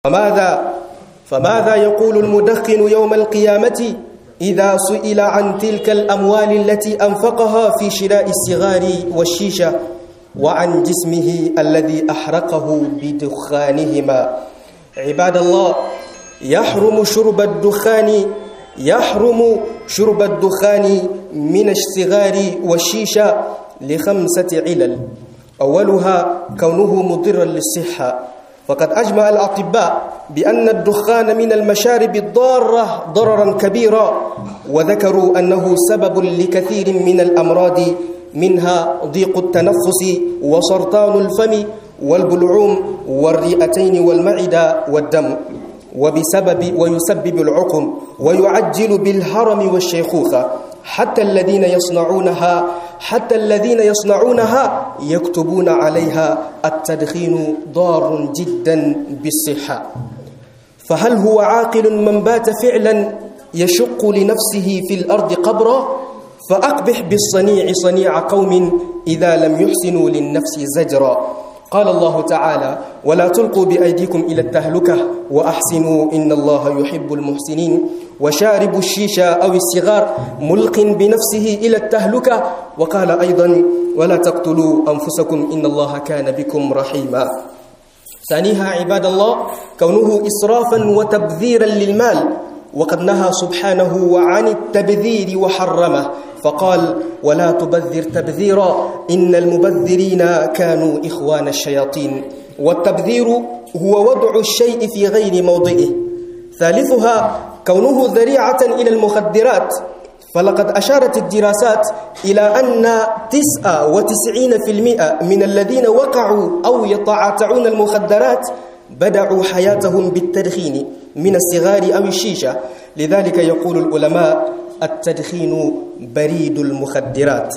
فماذا فماذا يقول المدخن يوم القيامة إذا سئل عن تلك الأموال التي أنفقها في شراء الصغار والشيشة وعن جسمه الذي أحرقه بدخانهما عباد الله يحرم شرب الدخان يحرم شرب الدخان من الصغار والشيشة لخمسة علل أولها كونه مضرا للصحة فقد أجمع الأطباء بأن الدخان من المشارب الضارة ضررا كبيرا وذكروا أنه سبب لكثير من الأمراض منها ضيق التنفس وسرطان الفم والبلعوم والرئتين والمعدة والدم وبسبب ويسبب العقم ويعجل بالهرم والشيخوخة حتى الذين يصنعونها حتى الذين يصنعونها يكتبون عليها التدخين ضار جدا بالصحة فهل هو عاقل من بات فعلا يشق لنفسه في الأرض قبرا فأقبح بالصنيع صنيع قوم إذا لم يحسنوا للنفس زجرا قال الله تعالى ولا تلقوا بأيديكم إلى التهلكة وأحسنوا إن الله يحب المحسنين وشارب الشيشة أو الصغار ملق بنفسه إلى التهلكة وقال أيضا ولا تقتلوا أنفسكم إن الله كان بكم رحيما ثانيها عباد الله كونه إسرافا وتبذيرا للمال وقد نهى سبحانه عن التبذير وحرمه فقال ولا تبذر تبذيرا إن المبذرين كانوا إخوان الشياطين والتبذير هو وضع الشيء في غير موضعه ثالثها كونه ذريعة إلى المخدرات فلقد أشارت الدراسات إلى أن تسعة وتسعين في المئة من الذين وقعوا أو يتعاطعون المخدرات بدأوا حياتهم بالتدخين من الصغار أو الشيشة لذلك يقول العلماء التدخين بريد المخدرات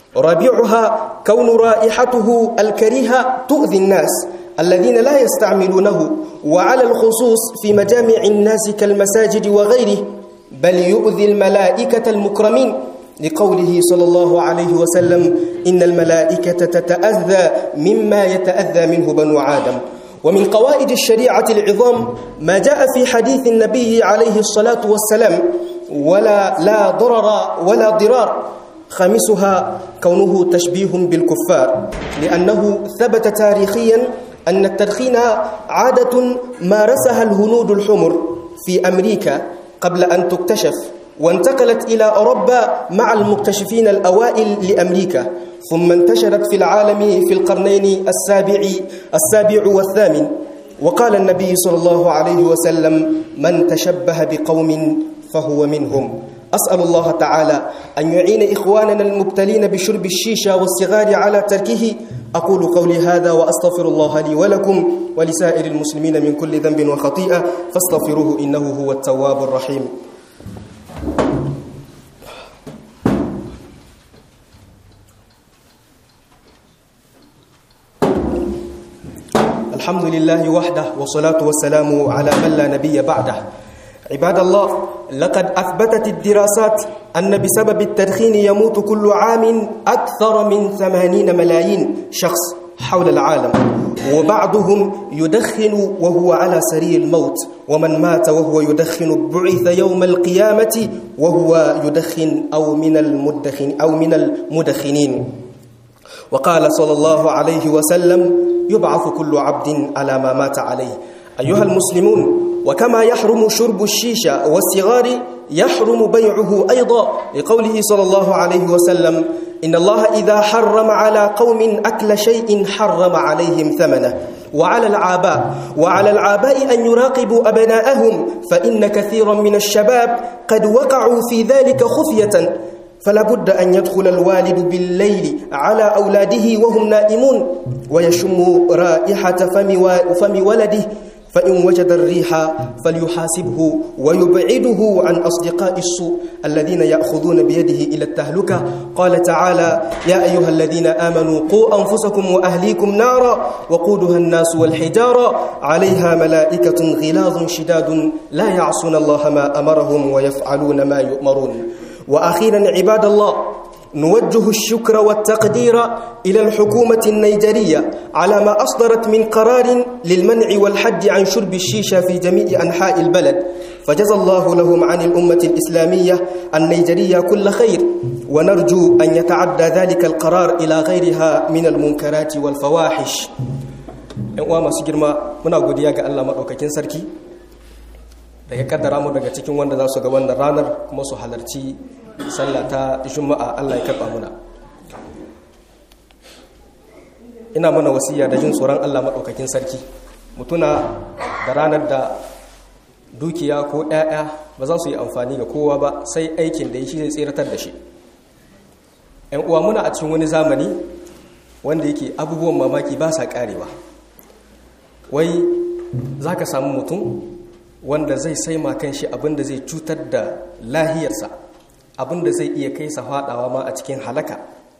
رابعها كون رائحته الكريهة تؤذي الناس الذين لا يستعملونه وعلى الخصوص في مجامع الناس كالمساجد وغيره بل يؤذي الملائكة المكرمين لقوله صلى الله عليه وسلم إن الملائكة تتأذى مما يتأذى منه بنو آدم ومن قواعد الشريعة العظام ما جاء في حديث النبي عليه الصلاة والسلام ولا لا ضرر ولا ضرار خامسها كونه تشبيه بالكفار لأنه ثبت تاريخيا أن التدخين عادة مارسها الهنود الحمر في أمريكا قبل أن تكتشف وانتقلت إلى أوروبا مع المكتشفين الأوائل لأمريكا ثم انتشرت في العالم في القرنين السابع السابع والثامن وقال النبي صلى الله عليه وسلم من تشبه بقوم فهو منهم أسأل الله تعالى أن يعين إخواننا المبتلين بشرب الشيشة والصغار على تركه أقول قولي هذا وأستغفر الله لي ولكم ولسائر المسلمين من كل ذنب وخطيئة فاستغفروه إنه هو التواب الرحيم الحمد لله وحده والصلاة والسلام على من لا نبي بعده عباد الله لقد أثبتت الدراسات أن بسبب التدخين يموت كل عام أكثر من ثمانين ملايين شخص حول العالم وبعضهم يدخن وهو على سرير الموت ومن مات وهو يدخن بعث يوم القيامة وهو يدخن أو من المدخن أو من المدخنين وقال صلى الله عليه وسلم يبعث كل عبد على ما مات عليه أيها المسلمون وكما يحرم شرب الشيشة والصغار يحرم بيعه أيضا لقوله صلى الله عليه وسلم إن الله إذا حرم على قوم أكل شيء حرم عليهم ثمنه وعلى العاباء وعلى العاباء أن يراقبوا أبناءهم فإن كثيرا من الشباب قد وقعوا في ذلك خفية فلا بد أن يدخل الوالد بالليل على أولاده وهم نائمون ويشم رائحة فم ولده فإن وجد الريح فليحاسبه ويبعده عن أصدقاء السوء الذين يأخذون بيده إلى التهلكة قال تعالى يا أيها الذين آمنوا قوا أنفسكم وأهليكم نارا وقودها الناس والحجارة عليها ملائكة غلاظ شداد لا يعصون الله ما أمرهم ويفعلون ما يؤمرون وأخيرا عباد الله نوجه الشكر والتقدير إلى الحكومة النيجرية على ما أصدرت من قرار للمنع والحد عن شرب الشيشة في جميع أنحاء البلد فجزى الله لهم عن الأمة الإسلامية النيجرية كل خير ونرجو أن يتعدى ذلك القرار إلى غيرها من المنكرات والفواحش uwa masu girma muna godiya ga Allah maɗaukakin sarki da ya kaddara mu daga cikin wanda za su ga wannan ranar kuma su halarci sallah ta juma'a Allah ya karɓa muna ina mana wasiya da jin tsoron Allah maɗaukakin sarki mutuna da ranar da dukiya ko ‘ya'ya ba za su yi amfani ga kowa ba sai aikin da ya shi zai tseratar da shi ‘yan uwa muna a cikin wani zamani wanda yake abubuwan mamaki ba sa ƙarewa wai za ka samu mutum wanda zai saima kan shi abinda zai cutar da lahiyarsa abinda zai iya kai sa faɗawa ma a cikin halaka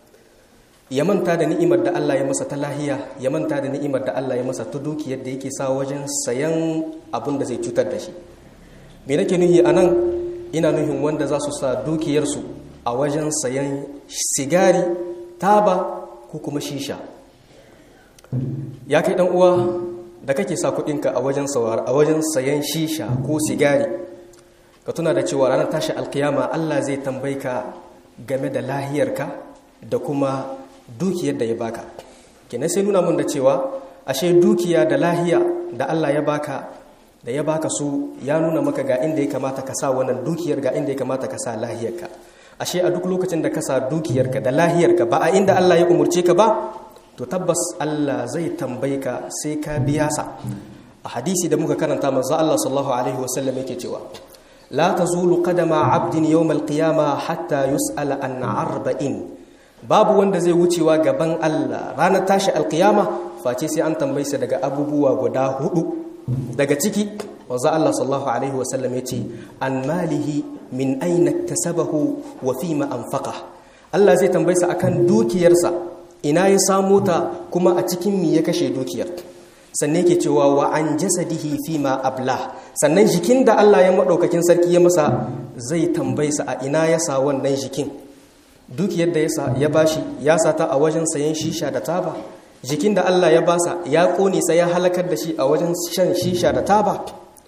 ya manta da ni'imar da Allah ya masa ta lahiya ya manta da ni'imar da Allah ya masa ta dukiyar da yake sa wajen sayan abin da zai cutar da shi me nake nuhi a nan ina nuhin wanda za su sa dukiyarsu a wajen sayan sigari taba ko kuma shisha ya kai dan uwa da kake sa kudinka a wajen a wajen sayan shisha ko sigari ka tuna da cewa ranar tashi alkiyama Allah zai tambayi ka game da lahiyarka da kuma dukiyar da ya baka kenan sai nuna mun da cewa ashe dukiya da lahiya da Allah ya baka da ya baka su ya nuna maka ga inda ya kamata ka sa wannan dukiyar ga inda ya kamata ka sa lahiyarka ashe a duk lokacin da ka sa dukiyarka da lahiyarka ba a inda Allah ya umurce ka ba to tabbas Allah zai tambaye ka sai ka biya sa a hadisi da muka karanta manzo Allah sallallahu alaihi wasallam yake cewa la tazulu qadama 'abdin yawm al-qiyamah hatta yus'ala an arba'in babu wanda zai wucewa gaban Allah ranar tashi alkiyama face sai an tambaye sa daga abubuwa guda hudu daga ciki wanzu Allah sallallahu alaihi wasallam ya ce an malihi min aina tasabahu wa fima anfaqa Allah zai tambaye sa akan dukiyarsa ina ya samu ta kuma a cikin mi ya kashe dukiyar sannan yake cewa wa an jasadihi fima abla sannan jikin da Allah ya madaukakin sarki ya masa zai tambaye sa a ina ya sa wannan jikin dukiyar da ya bashi ya sata a wajen sayan shisha da taba jikin da Allah ya basa ya kone sai ya halakar da shi a wajen shan shisha da taba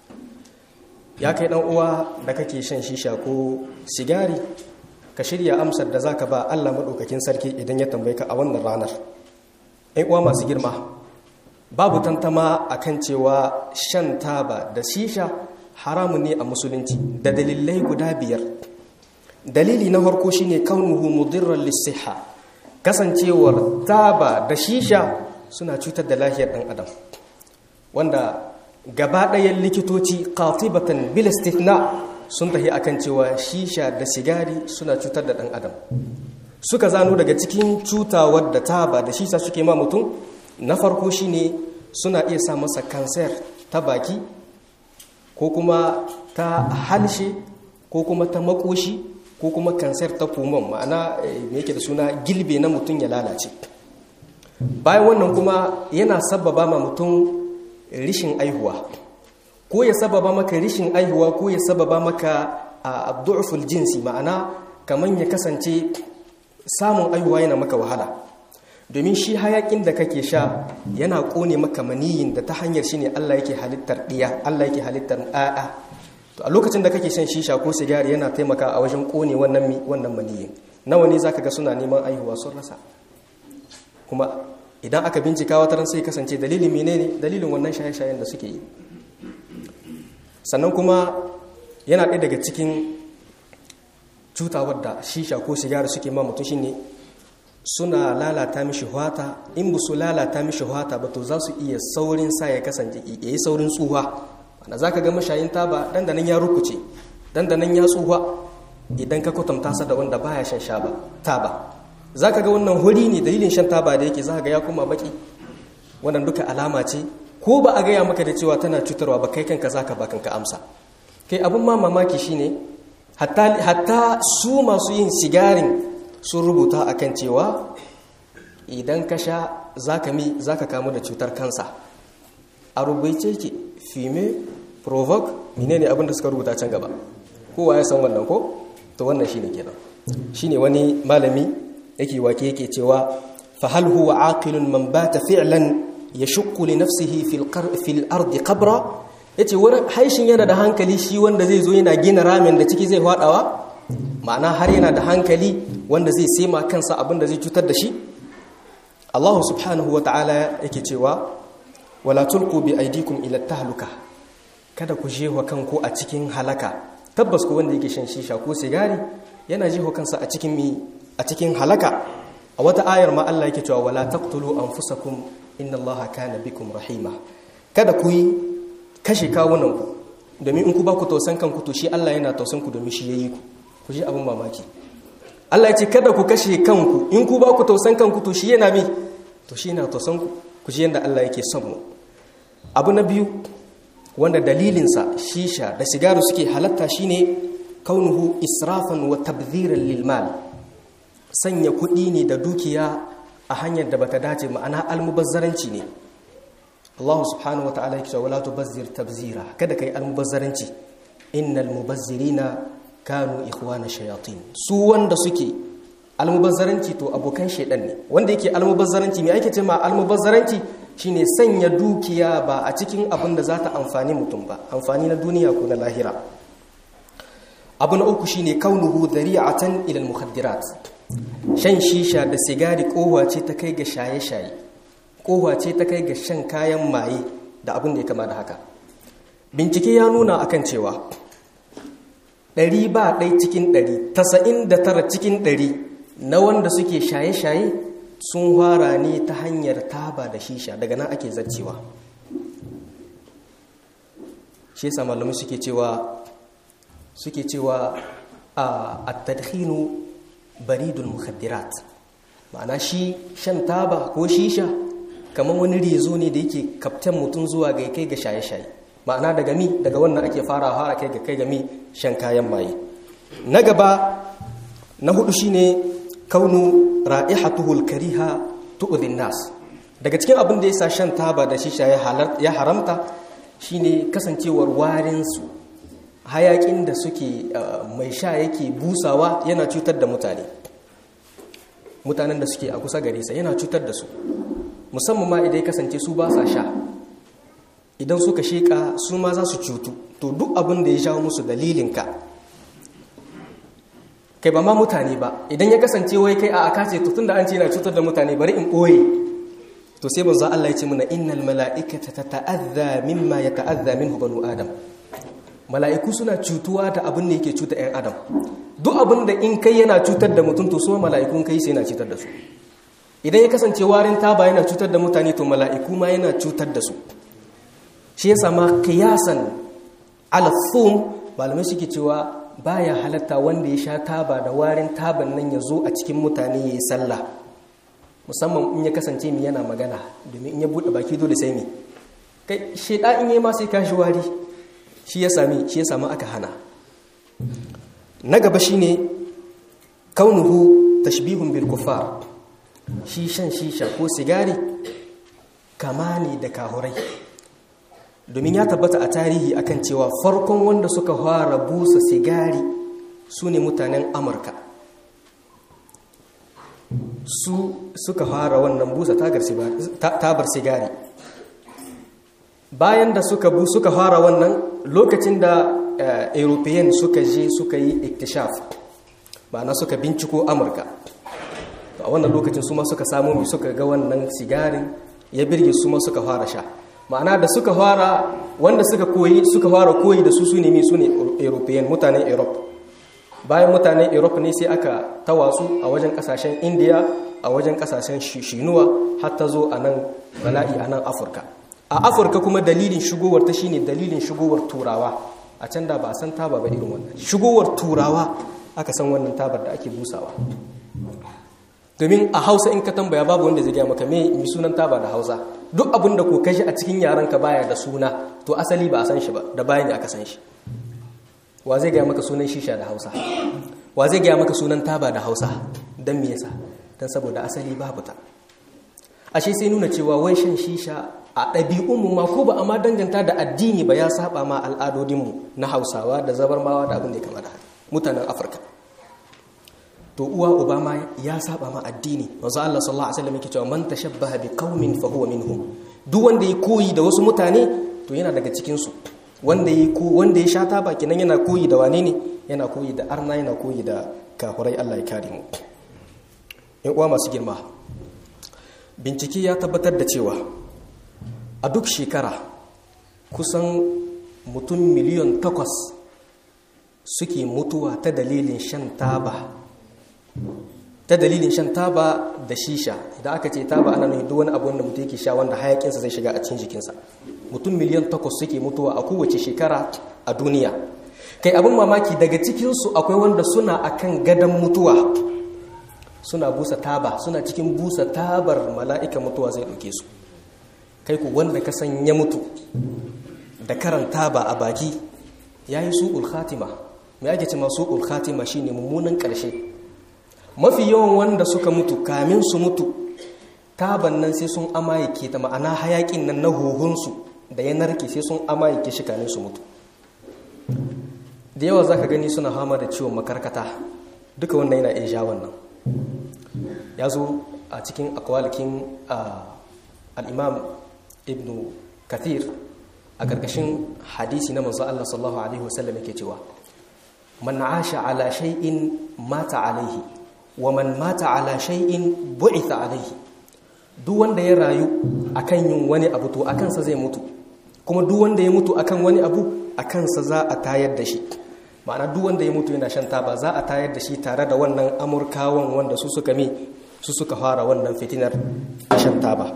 ya kai dan uwa da kake shan shisha ko sigari ka shirya amsar da zaka ba Allah madaukakin sarki idan ya tambaye ka a wannan ranar ɗan uwa masu girma babu tantama akan cewa shan taba da shisha haramun ne a musulunci da dalilai guda biyar dalili na farko shine kaunuhu mudirran lisiha kasancewar taba da shisha suna cutar da lahiyar dan adam wanda gaba ɗayan likitoci qatibatan bil istithna sun tahi akan cewa shisha da sigari suna cutar da dan adam suka zano daga cikin cutawar da taba da shisha suke ma mutum na farko shine suna iya sa masa kanser ta baki ko kuma ta halshe ko kuma ta makoshi ko kuma kansar ta pulmon ma'ana me yake da suna gilbe na mutum ya lalace bayan wannan kuma yana sababa ma mutum rishin aihuwa ko ya sababa maka rishin aihuwa ko ya sababa maka abdu'uful jinsi ma'ana kaman ya kasance samun aihuwa yana maka wahala domin shi hayakin da kake sha yana kone maka maniyin da ta hanyar shi ne Allah yake halittar ɗiya Allah yake halittar ɗaya to a lokacin da kake shan shisha ko sigari yana taimaka a wajen kone wannan wannan maniyin nawa ne zaka ga suna neman aihuwa sun rasa kuma idan aka bincika wata ran sai kasance dalilin menene dalilin wannan shaye-shayen da suke yi sannan kuma yana ɗaya daga cikin cutawar da shisha ko sigari suke ma mutum shine suna lalata mishi hwata in ba su lalata mishi hwata ba to za su iya saurin sa ya kasance ya yi saurin tsuha wanda za ka ga mashayin taba dandanan ya rukuce dandanan ya tsuha idan ka kwatanta sa da wanda baya shan sha ba taba za ka ga wannan huri ne dalilin shan taba da yake za ka ga ya kuma baki wannan duka alama ce ko ba a gaya maka da cewa tana cutarwa ba kai kanka za ka ba kanka amsa kai abin ma mamaki shine hatta su masu yin sigarin sun rubuta akan cewa idan ka sha za ka mi za ka kamu da cutar kansa a rubuce ke fime provoke mine ne abinda suka rubuta can gaba kowa ya san wannan ko to wannan shi ne kenan shine wani malami yake wake yake cewa fa hal huwa aqilun man bata fi'lan yashqu li nafsihi fil fil ardi qabra yace wurin haishin yana da hankali shi wanda zai zo yana gina ramin da ciki zai hwadawa ma'ana har yana da hankali wanda zai sema kansa abin da zai cutar da shi Allah subhanahu wa ta'ala yake cewa wala tulqu bi aydikum ila tahluka kada ku jewa kanku a cikin halaka tabbas ko wanda yake shan shisha ko sigari yana jewa kansa a cikin mi a cikin halaka a wata ayar ma Allah yake cewa wala taqtulu anfusakum inna Allaha kana bikum rahima kada ku yi kashe kawunan ku domin in ku ba ku tausan kanku to shi Allah yana tausan ku domin shi yayi ku ku ji abin mamaki Allah ya ce kada ku kashe kanku in ku ba ku tausan kanku to shi yana mi to shi yana tausan ku ku ji yanda Allah yake son mu abu na biyu wanda dalilinsa shisha da sigaru suke halatta shine kaunuhu israfan wa tabdhiran lil mal sanya kuɗi ne da dukiya a hanyar da bata dace ma'ana almubazzaranci ne Allah subhanahu wataala yake cewa la tubazzir tabzira kada kai almubazzaranci innal mubazzirina kanu ikhwana shayatin su wanda suke almubazzaranci to abokan shedan ne wanda yake almubazzaranci me ake cewa almubazzaranci shine sanya dukiya ba a cikin abin da za ta amfani mutum ba amfani na duniya ko na lahira abu na uku shine kaunuhu dhari'atan ila al-mukhaddirat shan shisha da sigari kowa ce ta kai ga shaye-shaye kowa ce ta kai ga shan kayan maye da abin da ya kama da haka bincike ya nuna akan cewa ɗari ba ɗai cikin ɗari tasa'in da tara cikin ɗari na wanda suke shaye-shaye sun fara ne ta hanyar taba da shisha daga nan ake zarcewa shi yasa malamai suke cewa suke cewa a at-tadkhinu baridul mukhaddirat ma'ana shi shan taba ko shisha kamar wani rezo ne da yake kaftan mutum zuwa ga kai ga shaye-shaye ma'ana daga mi daga wannan ake fara fara kai ga kai ga mi shan kayan maye na gaba na hudu shine kaunu ra'ihatuhul kariha tu'dhin nas daga cikin abin da yasa shan taba da shisha ya haramta shine kasancewar warin su hayakin da suke mai sha yake busawa yana cutar da mutane mutanen da suke a kusa gare sa yana cutar da su musamman ma idan ya kasance su ba sa sha idan suka sheka su ma za su cutu to duk abin da ya jawo musu dalilinka kai ba ma mutane ba idan ya kasance wai kai a aka ce to tunda an ce yana cutar da mutane bari in ɓoye to sai banza Allah ya ce mana innal mala'ikata tata'adha mimma yata'adha minhu banu adam mala'iku suna cutuwa da abin da yake cuta 'yan adam duk abin da in kai yana cutar da mutum to su mala'ikun kai sai yana cutar da su idan ya kasance warin taba yana cutar da mutane to mala'iku ma yana cutar da su shi ya sama kiyasan alafum malamai suke cewa baya halatta wanda ya sha taba da warin taban nan ya zo a cikin mutane ya yi sallah musamman in ya kasance mi yana magana domin in ya buɗe baki dole sai mi kai sheda in yi ma sai kashi wari shi ya sami shi ya sami aka hana na gaba shine kaunuhu tashbihun bil kufar shi shan shisha ko sigari kama ne da kahurai domin ya tabbata a tarihi akan cewa farkon wanda suka fara busa sigari su ne mutanen amurka su suka fara wannan busa tabar sigari bayan da suka bu suka fara wannan lokacin da european suka je suka yi iktishaf ma'ana suka binciko amurka a wannan lokacin su ma suka samu mai suka ga wannan sigarin ya birge su ma suka fara sha ma'ana da suka fara wanda suka koyi suka fara koyi da su su ne su ne european mutanen europe bayan mutanen europe ne sai aka tawatsu a wajen kasashen india a wajen kasashen shinuwa har ta zo a nan bala'i a nan afirka a afirka kuma dalilin shigowar ta shine dalilin shigowar turawa a can da ba a san taba ba irin wannan shigowar turawa aka san wannan tabar da ake busawa domin a hausa in ka tambaya babu wanda zai gaya maka me mi sunan taba da hausa duk abin da ko kashi a cikin yaran ka baya da suna to asali ba a san shi ba da bayan aka san shi wa zai gaya maka sunan shisha da hausa wa zai gaya maka sunan taba da hausa don me yasa don saboda asali babu ta ashe sai nuna cewa wai shan shisha a ɗabi'unmu ma ko ba a ma danganta da addini ba ya saba ma al'adodinmu na hausawa da zabarmawa da abin da ya kama da mutanen afirka to uwa obama ya saba ma addini manzo Allah sallallahu alaihi wasallam yake cewa man tashabbaha bi qaumin fa huwa minhum duk wanda ya koyi da wasu mutane to yana daga cikin su wanda ya ko wanda ya sha taba kenan yana koyi da wane ne yana koyi da arna yana koyi da kafirai Allah ya kare mu in uwa masu girma bincike ya tabbatar da cewa a duk shekara kusan mutum miliyan takwas suke mutuwa ta dalilin shan taba ta dalilin shan taba da shisha idan aka ce taba ana nufin duk wani abu wanda mutum yake sha wanda hayakinsa zai shiga a cikin jikinsa mutum miliyan takwas suke mutuwa a kowace shekara a duniya kai abin mamaki daga cikinsu akwai wanda suna akan gadon mutuwa suna busa taba suna cikin busa tabar mala'ika mutuwa zai ɗauke su kai ku wanda ka san ya mutu da karan taba a baki ya yi su'ul khatima mai ake ce masu su'ul khatima shine mummunan ƙarshe mafi yawan wanda suka mutu kamin su mutu taban nan sai sun amayake ta ma'ana hayakin nan na huhunsu da ya narke sai sun amayake shi kamin su mutu da yawa za ka gani suna hama da ciwon makarkata duka wannan yana iya sha wannan ya zo a cikin akwalikin al'imam ibn kathir a ƙarƙashin hadisi na manzo Allah sallallahu Alaihi wasallam yake cewa man asha ala shay'in mata alaihi wa man mata ala shay'in bu'itha alaihi duk wanda ya rayu akan yin wani abu to akan sa zai mutu kuma duk wanda ya mutu akan wani abu akan sa za a tayar da shi ma'ana duk wanda ya mutu yana shan taba za a tayar da shi tare da wannan amurkawan wanda su suka mi su suka fara wannan fitinar shan taba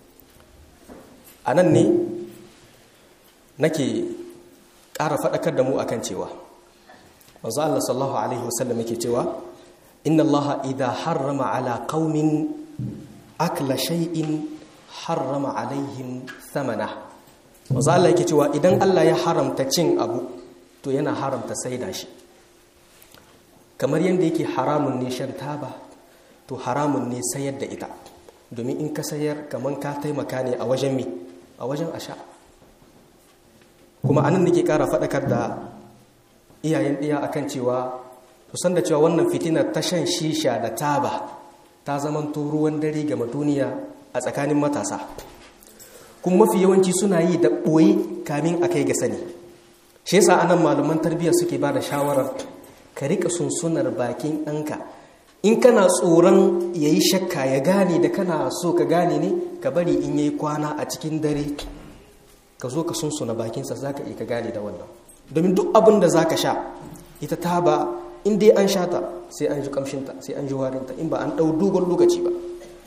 a nan ne nake ƙara faɗakar da mu akan cewa wanzu Allah sallallahu alaihi wasallam yake cewa inna Allah idha harrama ala qaumin akla shay'in harrama alaihim thamana wanzu Allah yake cewa idan Allah ya haramta cin abu to yana haramta saida shi kamar yadda yake haramun ne shan taba to haramun ne sayar da ita domin in ka sayar kamar ka taimaka ne a wajen mi a wajen asha kuma anan nake kara faɗakar da iyayen ɗiya akan cewa kusan da cewa wannan fitinar ta shan shisha da taba ta zamanto ruwan dare gama duniya a tsakanin matasa kuma mafi yawanci suna yi da ɓoye kamin a kai ga sani shi yasa anan malaman tarbiyya suke ba da shawarar ka rika sunsunar bakin ɗanka in kana tsoron ya yi shakka ya gane da kana so ka gane ne ka bari in yayi kwana a cikin dare ka zo ka sunsuna bakinsa za ka iya ka gane da wannan domin duk abin da za ka sha ita ta ba in dai an sha ta sai an ji kamshinta sai an ji warinta in ba an ɗau dogon lokaci ba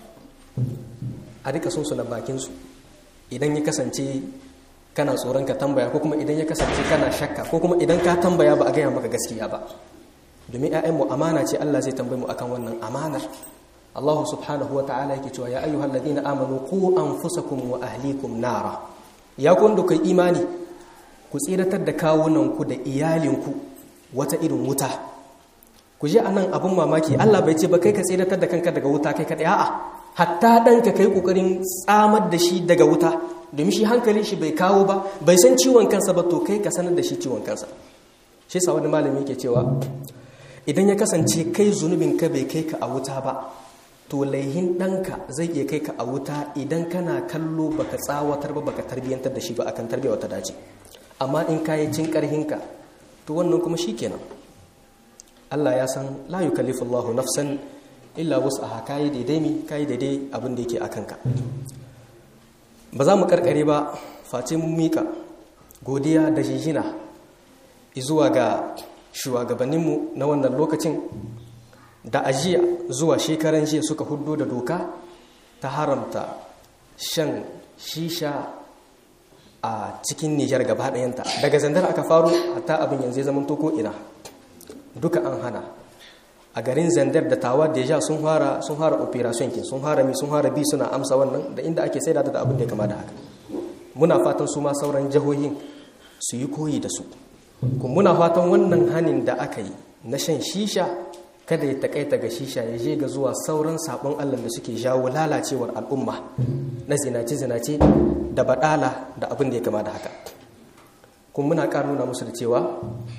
a rika sunsuna bakinsu idan ya kasance kana tsoron ka tambaya ko kuma idan ya kasance kana shakka ko kuma idan ka tambaya ba a gaya maka gaskiya ba domin ‘ya'yanmu amana ce Allah zai tambayi mu akan wannan amanar Allah subhanahu wa ta'ala yake cewa ya ayyuhal ladina amanu ku anfusakum wa ahlikum nara ya ku wanda kai imani ku tsiratar da kawunanku da iyalinku wata irin wuta ku ji anan abun mamaki Allah bai ce ba kai ka tsiratar da kanka daga wuta kai kaɗai a'a hatta ɗanka kai ƙoƙarin tsamar da shi daga wuta domin shi hankalin shi bai kawo ba bai san ciwon kansa ba to kai ka sanar da shi ciwon kansa shi sa wani malami yake cewa idan ya kasance kai zunubin ka bai kai ka a wuta ba to laihin ɗanka zai iya kai ka a wuta idan kana kallo baka tsawatar ba baka tarbiyyantar da shi ba akan tarbiyya wata dace amma in kayi cin ƙarhinka to wannan kuma shi kenan Allah ya san la yukallifu Allahu nafsan illa wus'aha kayi daidai mi kayi daidai abin da yake akan ka ba za mu karkare ba face mun mika godiya da jijina zuwa ga shugabanninmu na wannan lokacin da ajiya zuwa shekaran jiya suka hudu da doka ta haramta shan shisha a cikin nijar gaba ɗayanta daga zandar aka faru hatta abin yanzu zaman toko ina duka an hana a garin zandar da tawa deja sun fara sun fara operation kin sun fara mi sun fara bi suna amsa wannan da inda ake saida da abin da ya kama da haka muna fatan su ma sauran jihohin su yi koyi da su kuma muna fatan wannan hanin da aka yi na shan shisha kada ya takaita ga shisha ya je ga zuwa sauran sabon Allah da suke jawo lalacewar al'umma na zinace-zinace da badala da abin da ya kama da haka kuma muna ƙara nuna musu da cewa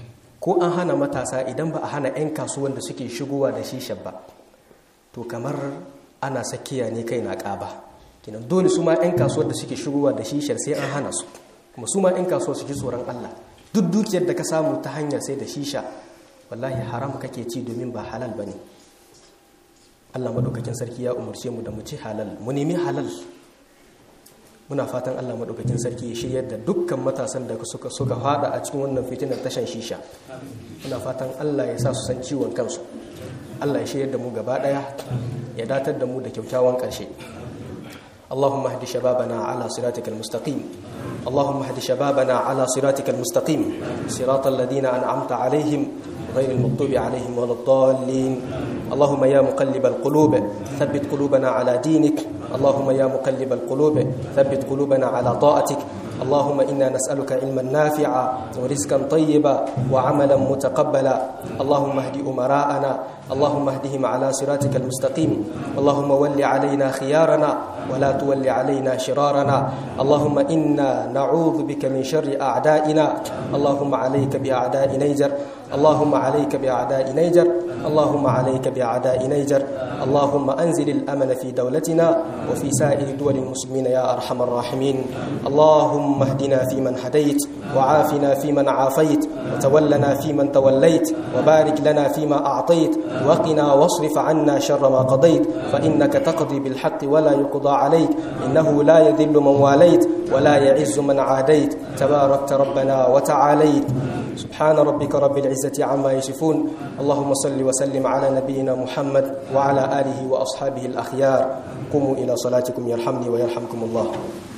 ko an hana matasa idan ba a hana 'yan kasuwan da suke shigowa da shisha ba to kamar ana sakiya ne kai na ƙaba kinan dole su ma 'yan kasuwar da suke shigowa da shishar sai an hana su kuma su ma 'yan kasuwa su ji tsoron Allah duk dukiyar da ka samu ta hanyar sai da shisha wallahi haram kake ci domin ba halal bane Allah madaukakin sarki ya umarce mu da mu ci halal mu nemi halal muna fatan Allah madaukakin sarki ya shiryar da dukkan matasan da suka suka fada a cikin wannan fitinar tashan shisha muna fatan Allah ya sa su san ciwon kansu Allah ya shiryar da mu gaba daya ya datar da mu da kyakkyawan ƙarshe اللهم اهد شبابنا على صراطك المستقيم اللهم اهد شبابنا على صراطك المستقيم صراط الذين أنعمت عليهم غير المغضوب عليهم ولا الضالين اللهم يا مقلب القلوب ثبت قلوبنا على دينك اللهم يا مقلب القلوب ثبت قلوبنا على طاعتك اللهم إنا نسألك علما نافعا ورزقا طيبا وعملا متقبلا اللهم اهد أمراءنا اللهم اهدهم على صراطك المستقيم اللهم ول علينا خيارنا ولا تول علينا شرارنا اللهم إنا نعوذ بك من شر أعدائنا اللهم عليك بأعداء نيجر اللهم عليك بأعداء نيجر اللهم عليك بأعداء نيجر اللهم أنزل الأمن في دولتنا وفي سائر دول المسلمين يا أرحم الراحمين اللهم اهدنا فيمن هديت وعافنا فيمن عافيت وتولنا فيمن توليت وبارك لنا فيما أعطيت وقنا واصرف عنا شر ما قضيت فإنك تقضي بالحق ولا يقضى عليك إنه لا يذل من واليت ولا يعز من عاديت تباركت ربنا وتعاليت سبحان ربك رب العزة عما يصفون اللهم صل وسلم على نبينا محمد وعلى آله وأصحابه الأخيار قوموا إلى صلاتكم يرحمني ويرحمكم الله